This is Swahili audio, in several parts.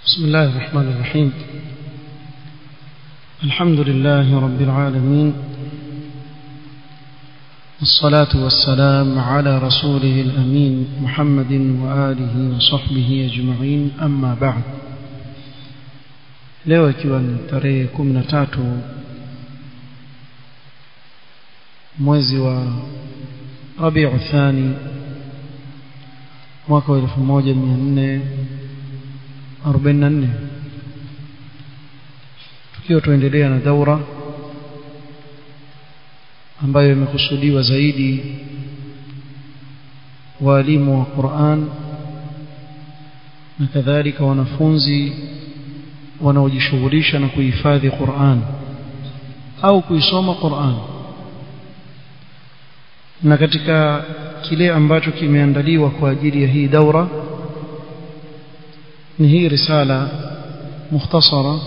بسم الله الرحمن الرحيم الحمد لله رب العالمين والصلاة والسلام على رسوله الأمين محمد وآله وصحبه أجمعين أما بعد leo ikiwa ni tarehe kumi na tatu mwezi wa rabiu thani mwaka wa elfu moja mia nne arobaini na nne tukiwa tuendelea na daura ambayo imekusudiwa zaidi waalimu wa Qur'an na kadhalika wanafunzi wanaojishughulisha na kuhifadhi Qur'an au kuisoma Qur'an na katika kile ambacho kimeandaliwa kwa ajili ya hii daura ni hii risala mukhtasara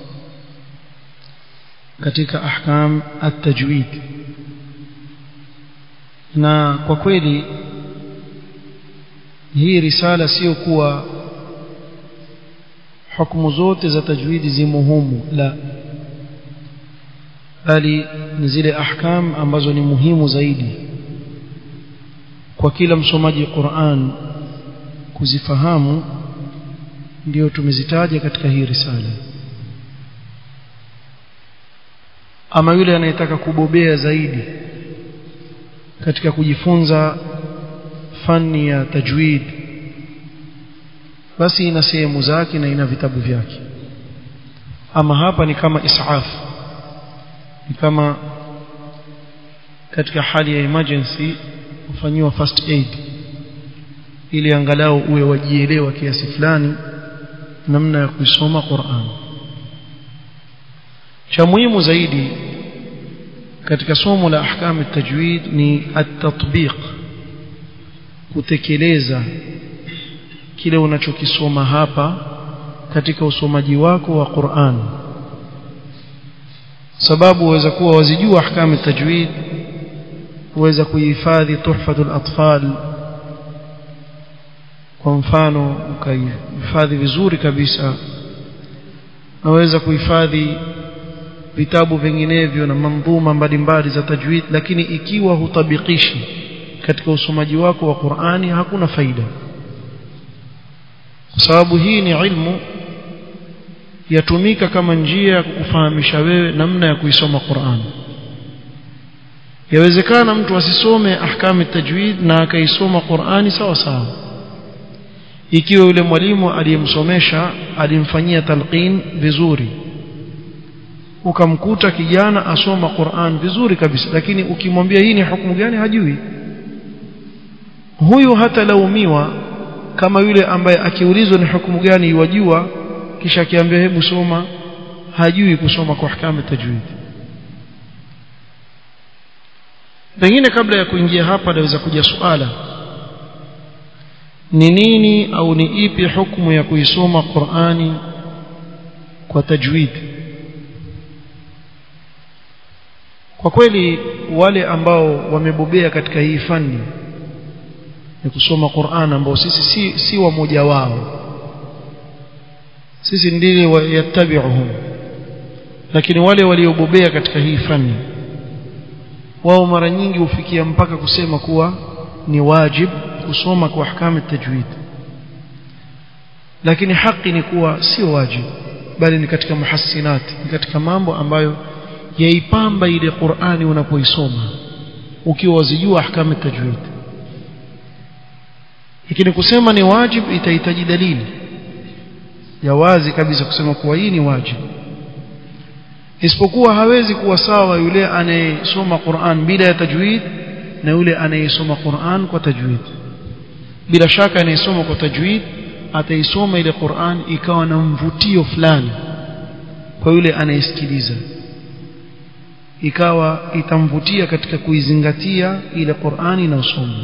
katika ahkam at-tajwid na kwa kweli hii risala sio kuwa hukumu zote za tajwidi zimo humu la bali ni zile ahkam ambazo ni muhimu zaidi kwa kila msomaji Qur'an kuzifahamu ndio tumezitaja katika hii risala ama yule anayetaka kubobea zaidi katika kujifunza fani ya tajwid basi ina sehemu zake na ina vitabu vyake ama hapa ni kama isaf ni kama katika hali ya emergency ufanyiwa first aid ili angalau uwe wajielewa kiasi fulani namna ya kuisoma Qur'an cha muhimu zaidi katika somo la ahkam tajwid ni at-tatbiq kutekeleza kile unachokisoma hapa katika usomaji wako wa Qur'an sababu uweza kuwa wazijua ahkam tajwid uweza kuhifadhi tuhfatul atfal kwa mfano ukahifadhi vizuri kabisa naweza kuhifadhi vitabu vinginevyo na mandhuma mbalimbali za tajwid lakini ikiwa hutabikishi katika usomaji wako wa Qur'ani hakuna faida kwa sababu hii ni ilmu yatumika kama njia ya kukufahamisha wewe namna ya kuisoma Qur'an yawezekana mtu asisome ahkam tajwid na akaisoma Qur'ani sawa sawa ikiwa yule mwalimu aliyemsomesha alimfanyia talqin vizuri ukamkuta kijana asoma Qur'an vizuri kabisa lakini ukimwambia hii ni hukumu gani hajui huyu hatalaumiwa kama yule ambaye akiulizwa ni hukumu gani yajua kisha akiambia hebu soma hajui kusoma kwa ahkamu tajwid pengine kabla ya kuingia hapa naweza kuja suala ni nini au ni ipi hukumu ya kuisoma Qur'ani kwa tajwid kwa kweli wale ambao wamebobea katika hii fani ya kusoma Qur'an ambao sisi si, si wamoja wao sisi ndiye yattabi'uhum lakini wale waliobobea katika hii fani wao mara nyingi hufikia mpaka kusema kuwa ni wajib kusoma kwa ahkamu tajwid lakini haki ni kuwa sio wajib bali ni katika muhassinati ni katika mambo ambayo yaipamba ile Qur'ani unapoisoma ukiwa wazijua ahkamu tajwid lakini kusema ni wajib itahitaji dalili ya wazi kabisa kusema kuwa hii ni wajib isipokuwa hawezi kuwa sawa yule anayesoma Qur'an bila ya tajwid na yule anayesoma Qur'an kwa tajwid bila shaka anayesoma kwa tajwid ataisoma ile Qur'an ikawa na mvutio fulani kwa yule anayesikiliza ikawa itamvutia katika kuizingatia ile Qur'ani inayosomwa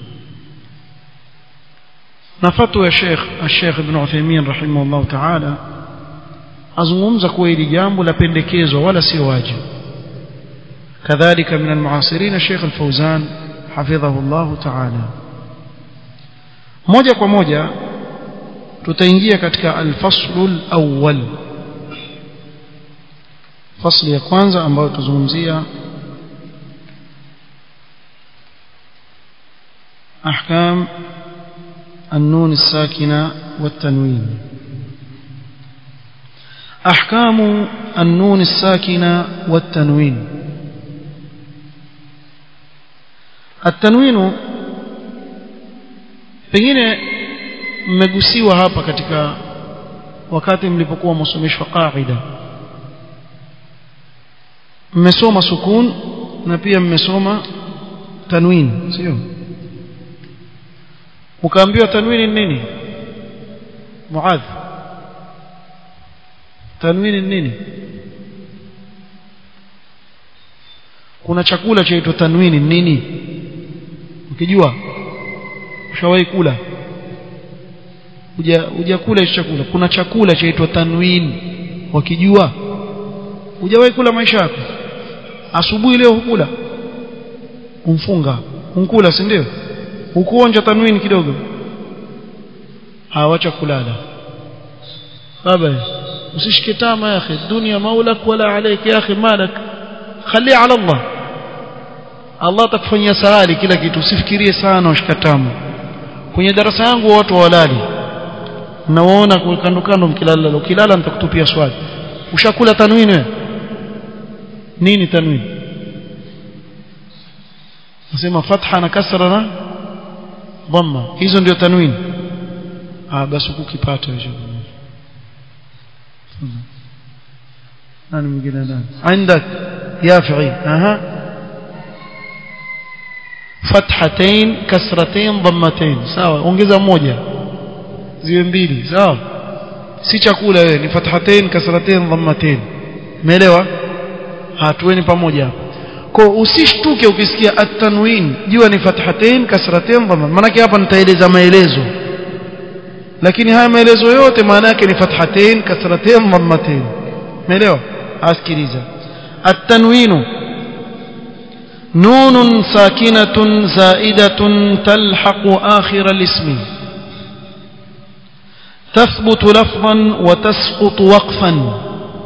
na fatwa ya Sheikh Sheikh Ibn Uthaymeen rahimahullah ta'ala azungumza kuwa hili jambo la pendekezwa wala sio wajibu kadhalika min almuasirin Sheikh Al-Fawzan hafidhahu Allah ta'ala moja kwa moja tutaingia katika al-faslu al-awwal fasli ya kwanza ambayo tuzungumzia أحكام النون الساكنة والتنوين أحكام النون الساكنة والتنوين التنوين pengine mmegusiwa hapa katika wakati mlipokuwa msomeshwa qaida mmesoma sukun na pia mmesoma tanwin sio ukaambiwa tanwini ni nini muadh tanwini ni nini kuna chakula chaitwa tanwini ni nini ukijua ushawahi kula uja hujakula hicho chakula kuna chakula chaitwa tanwin wakijua hujawahi kula maisha yako asubuhi leo hukula umfunga unkula si ndio ukuonja tanwini kidogo hawacha kulala baba usishike tama ya akhi dunia maulak wala alayk ya akhi malak khali ala Allah Allah atakufanyia sahali kila kitu usifikirie sana ushika tamu kwenye darasa yangu watu walali nawaona kando kando mkilala ukilala nitakutupia swali ushakula tanwini wewe nini tanwini nasema fatha na kasra na dhamma hizo ndio tanwini ah basi ukipata hizo nani mwingine ndani عندك يافعي اها فتحتين كسرتين ضمتين sawa ongeza moja ziwe mbili sawa si chakula wewe ni fathatain kasratain dhammatain umeelewa hatueni pamoja kwa usishtuke ukisikia at-tanwin jua ni fathatain kasratain dhamma maana hapa nitaeleza maelezo lakini haya maelezo yote maana yake ni fathatain kasratain dhammatain umeelewa asikiliza at-tanwinu نون ساكنة زائدة تلحق آخر الاسم تثبت لفظا وتسقط وقفا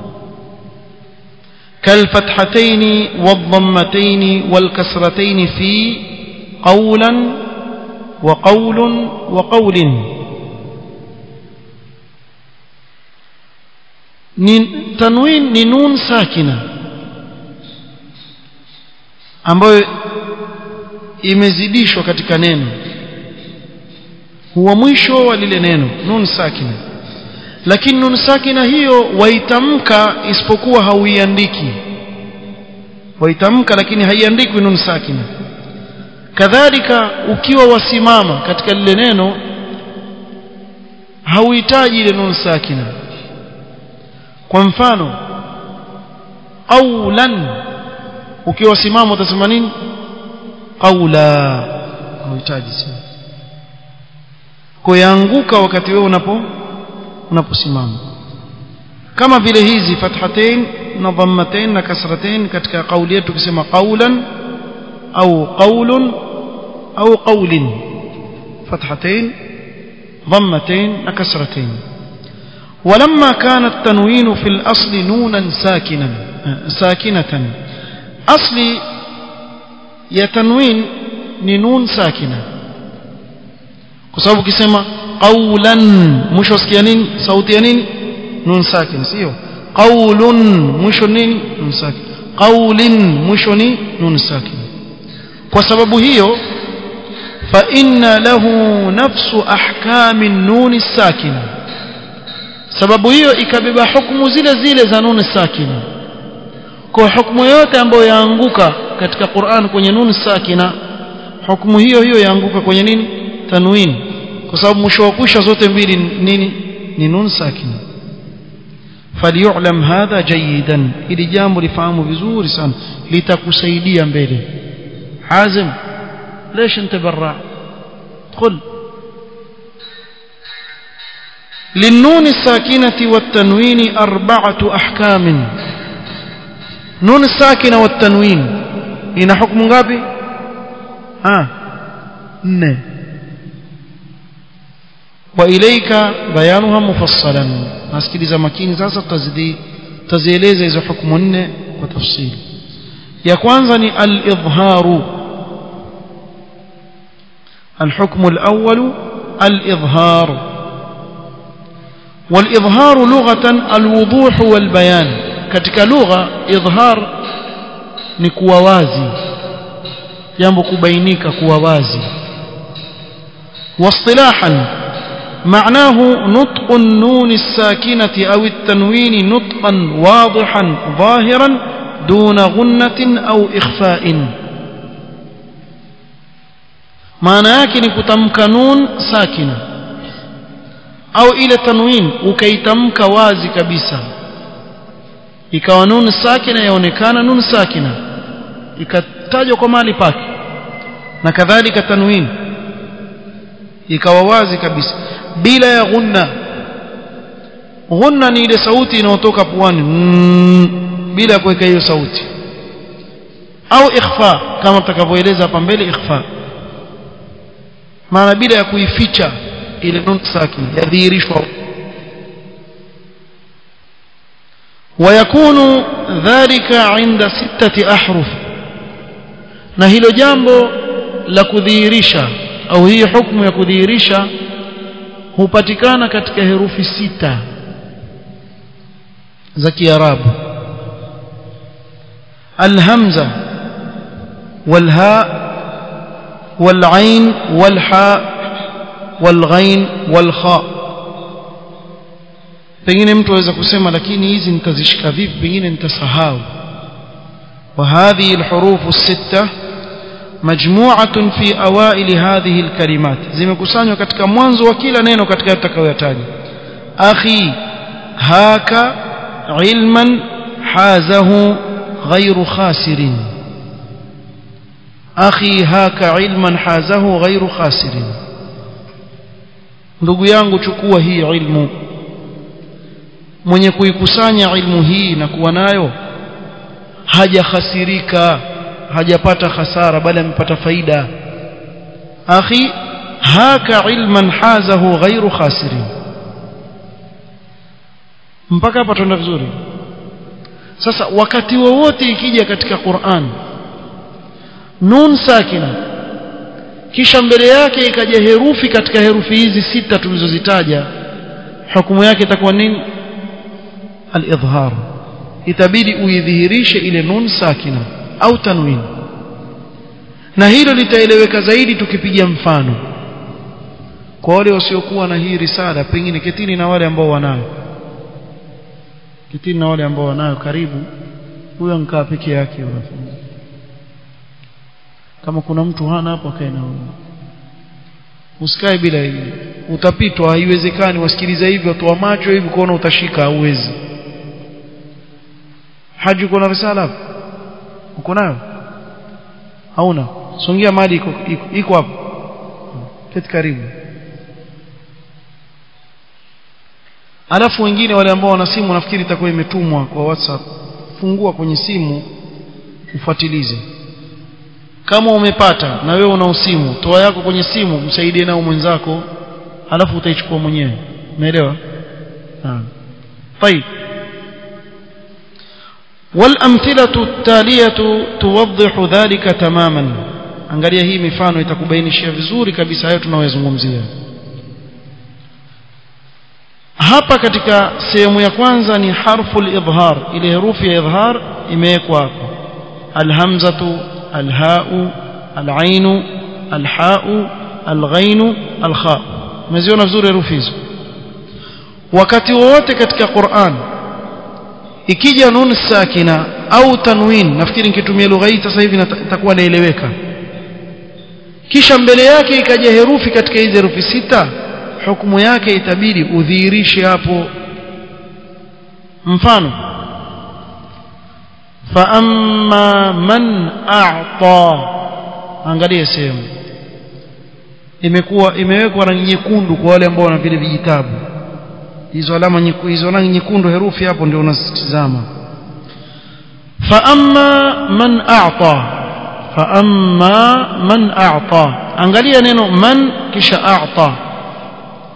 كالفتحتين والضمتين والكسرتين في قولا وقول وقول تنوين نون ساكنه ambayo imezidishwa katika neno huwa mwisho wa lile neno nun sakina lakini nun sakina hiyo waitamka isipokuwa hauiandiki waitamka lakini haiandikwi nun sakina kadhalika ukiwa wasimama katika lile neno hauhitaji ile nun sakina kwa mfano qawlan ukiwa simama utasema nini qaula unahitaji sana kuanguka wakati wewe unapo unaposimama kama vile hizi fathatain na dhammatain na kasratain katika kauli yetu kusema qaulan au qaulun au qaulin fathatain dhammatain na kasratain ولما كان التنوين في الأصل نونا ساكنا ساكنة asli ya tanwin ni nun sakina kwa sababu ukisema qaulan mwisho usikia nini sauti ya nini nun sakin sio qaulun mwisho nini nun sakin qaulin mwisho ni nun sakin kwa sababu hiyo fa inna lahu nafsu ahkami nun sakina sababu hiyo ikabeba hukumu zile zile za nun sakina kwa hukumu yote ambayo yaanguka katika Qur'an kwenye nun sakina hukumu hiyo hiyo yaanguka kwenye nini tanwin kwa sababu mwisho wa kwisha zote mbili nini ni nun sakina falyu'lam hadha jayidan ili jambo lifahamu vizuri sana litakusaidia mbele hazim ليش انت برا ادخل للنون الساكنة والتنوين أربعة أحكام nun sakina wa tanwin ina hukumu ngapi ah nne wa ilaika bayanuha mufassalan nasikiliza makini sasa tutazidi tazieleza hizo hukumu nne kwa tafsiri ya kwanza ni al-idharu الحكم الأول الإظهار والإظهار لغة الوضوح والبيان katika lugha idhar ni kuwa wazi jambo kubainika kuwa wazi واصطلاحا معناه نطق النون الساكنة أو التنوين نطقا واضحا ظاهرا دون غنة أو إخفاء maana yake ni kutamka nun sakina au ile tanwin ukaitamka wazi kabisa ikawa nun sakina yaonekana nun sakina ikatajwa kwa mali pake na kadhalika tanwin ikawa wazi kabisa bila ya ghunna ghunna ni ile sauti inayotoka puani mm, bila ya kuweka hiyo sauti au ikhfa kama tutakavyoeleza hapa mbele ikhfa maana bila ya kuificha ile nun sakin yadhihirishwa ويكون ذلك عند ستة أحرف na hilo jambo la kudhihirisha au hii hukumu ya kudhihirisha hupatikana katika herufi sita za Kiarabu alhamza walha والعين والحاء والغين والخاء pengine mtu aweza kusema lakini hizi nitazishika vipi pengine nitasahau وهذه الحروف الستة مجموعة في أوائل هذه الكلمات zimekusanywa katika mwanzo wa kila neno katika tutakayotaja akhi haka ilman hazahu ghayru khasirin akhi haka ilman hazahu ghairu khasirin ndugu yangu chukua hii ilmu mwenye kuikusanya ilmu hii na kuwa nayo hajahasirika hajapata hasara bali amepata faida akhi haka ilman hazahu ghairu khasirin mpaka hapa tuenda vizuri sasa wakati wowote ikija katika Qur'an nun sakina kisha mbele yake ikaja herufi katika herufi hizi sita tulizozitaja hukumu yake itakuwa nini al-idhhar itabidi uidhihirishe ile nun sakina au tanwin na hilo litaeleweka zaidi tukipiga mfano kwa wale wasiokuwa na hii risala pengine ketini na wale ambao wanayo ketini na wale ambao wanayo karibu huyo nkaa peke yake unafanya kama kuna mtu hana hapo akae na wewe usikae bila hili utapitwa haiwezekani wasikiliza hivi watu wa macho hivi kuona utashika hauwezi haji uko na risala hapo uko nayo hauna songia mali iko iko hapo keti karibu alafu wengine wale ambao wana simu nafikiri itakuwa imetumwa kwa WhatsApp fungua kwenye simu ufuatilize kama umepata na wewe una usimu toa yako kwenye simu msaidie nao mwenzako alafu utaichukua mwenyewe umeelewa ah طيب والامثله التاليه توضح ذلك تماما angalia hii mifano itakubainishia vizuri kabisa hayo tunayozungumzia hapa katika sehemu ya kwanza ni harfu al-idhhar ile herufi ya idhhar imewekwa hapo alhamzatu alhau alainu alhau alghainu alkha umeziona vizuri herufi hizo wakati wowote katika Qur'an ikija nun sakina au tanwin nafikiri nikitumia lugha hii sasa hivi itakuwa naeleweka kisha mbele yake ikaja herufi katika hizi herufi sita hukumu yake itabidi udhihirishe hapo mfano fa amma man a'ta angalia sehemu imekuwa imewekwa rangi nyekundu kwa wale ambao wana vile vijitabu hizo alama nyekundu hizo rangi nyekundu herufi hapo ndio unasitizama fa amma man a'ta fa amma man a'ta angalia neno man kisha a'ta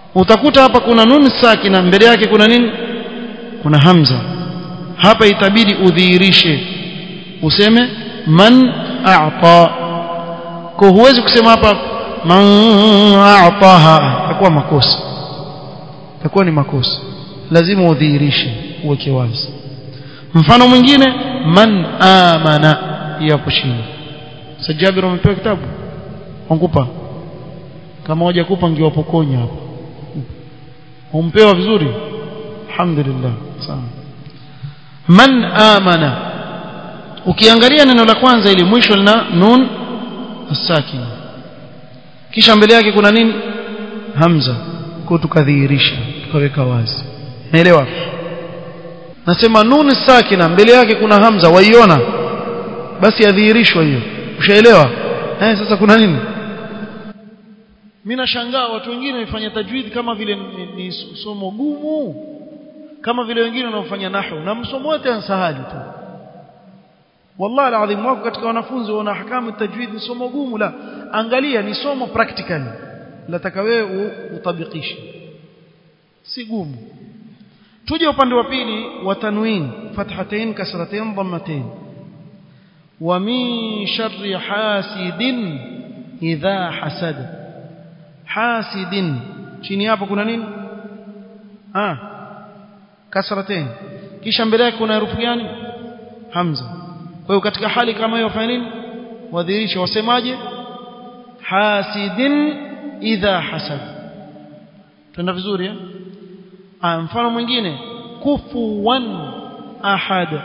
utakuta hapa kuna nun sakina mbele yake kuna nini kuna hamza hapa itabidi udhihirishe useme man a'ta kwa huwezi kusema hapa man a'taha itakuwa makosa itakuwa ni makosa lazima udhihirishe uweke wazi mfano mwingine man amana hapo chini sajabir umepewa kitabu wangupa kama hujakupa ngiwapokonya hapa umpewa vizuri alhamdulillah sawa man amana ukiangalia neno la kwanza ili mwisho lina nun as-sakin kisha mbele yake kuna nini hamza kwa tukadhihirisha tukaweka wazi naelewa nasema nun sakina mbele yake kuna hamza waiona basi yadhihirishwa hiyo ushaelewa eh sasa kuna nini mimi nashangaa watu wengine wamefanya tajwid kama vile ni, ni somo gumu kama vile wengine wanaofanya nahwu na msomo wote ansahali tu wallahi alazim wako katika wanafunzi wana ahkamu tajwid ni somo gumu la angalia ni somo practical lataka wewe utabikishe si gumu tuje upande wa pili wa tanwin fathatain kasratain dhammatain wa min sharri hasidin idha hasada hasidin chini hapo kuna nini ah kasratain kisha mbele yake kuna herufi gani hamza kwa hiyo katika hali kama hiyo fanya nini wadhihirisha wasemaje hasidin idha hasad tuna vizuri eh ah mfano mwingine kufuwan ahad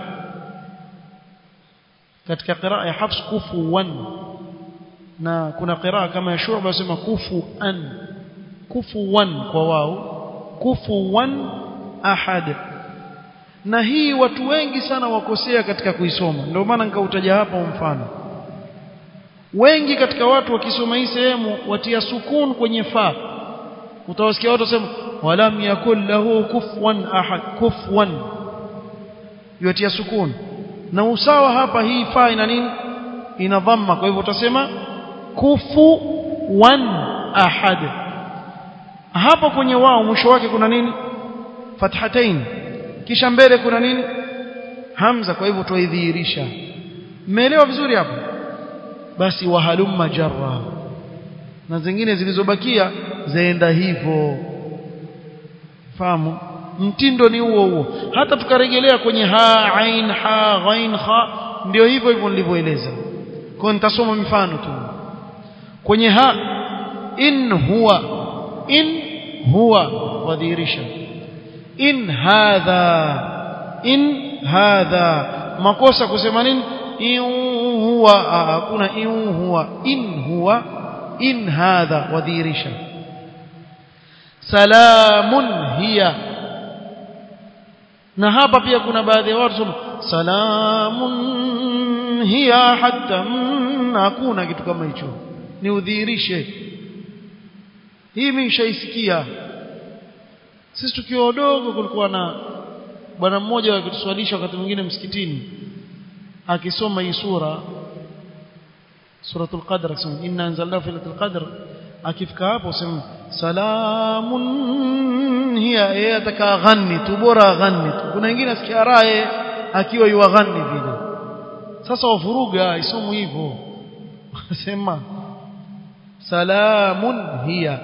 katika qiraa ya hafs kufuwan na kuna qiraa kama ya shu'ba wasema kufuan kufuwan kwa wao kufuwan ahad na hii watu wengi sana wakosea katika kuisoma ndio maana nikautaja hapa mfano wengi katika watu wakisoma hii sehemu watia sukun kwenye fa utawasikia watu wasema walam yakul lahu kufwan ahad kufwan yatia sukun na usawa hapa hii fa ina nini ina dhamma kwa hivyo utasema kufu wan ahad hapo kwenye wao mwisho wake kuna nini fathatain kisha mbele kuna nini hamza kwa hivyo tuidhihirisha mmeelewa vizuri hapo basi wahalumma jarra na zingine zilizobakia zaenda hivyo fahamu mtindo ni huo huo hata tukarejelea kwenye ha ain ha ghain kha ndio hivyo hivyo nilivyoeleza kwa nitasoma mifano tu kwenye ha in huwa in huwa wadhihirisha in hadha in hadha makosa kusema nini in huwa hakuna in huwa in huwa in hadha wadhihirisha salamun hiya na hapa pia kuna baadhi ya watu sema salamun hiya hatta hakuna kitu kama hicho ni udhihirishe hii mimi nishaisikia sisi tukiwa wadogo kulikuwa na bwana mmoja akituswalisha wakati mwingine msikitini akisoma hii sura suratul qadr akisema inna anzalnahu fi lailatul qadr akifika hapo sema salamun hiya yeye ataka ghanni tu bora ghanni tu kuna wengine asikia raye akiwa yuaghanni vile sasa wafuruga isomu hivyo sema salamun hiya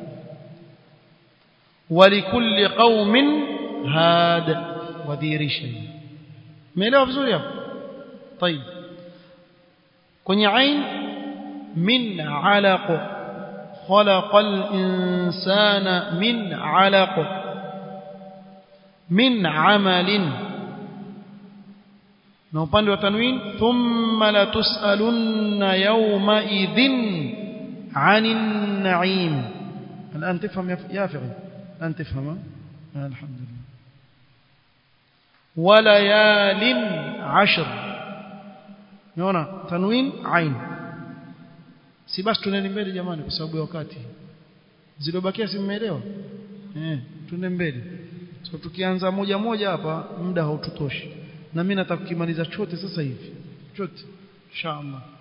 ولكل قوم هاد ودhihirisha umeelewa vizuri hapo طيب kwenye ain min alaq خلق الإنسان من علق من عمل na upande wa tanwin thumma latusalunna yawma idhin 'anil na'im الان تفهم يا فقيه الان تفهم الحمد لله وليال عشر unaona tanwin ain si basi tuneni mbele jamani kwa sababu ya wakati zilobakia si mmeelewa eh tunende mbele so tukianza moja moja hapa muda haututoshi na mimi nataka kukimaliza chote sasa hivi chote inshallah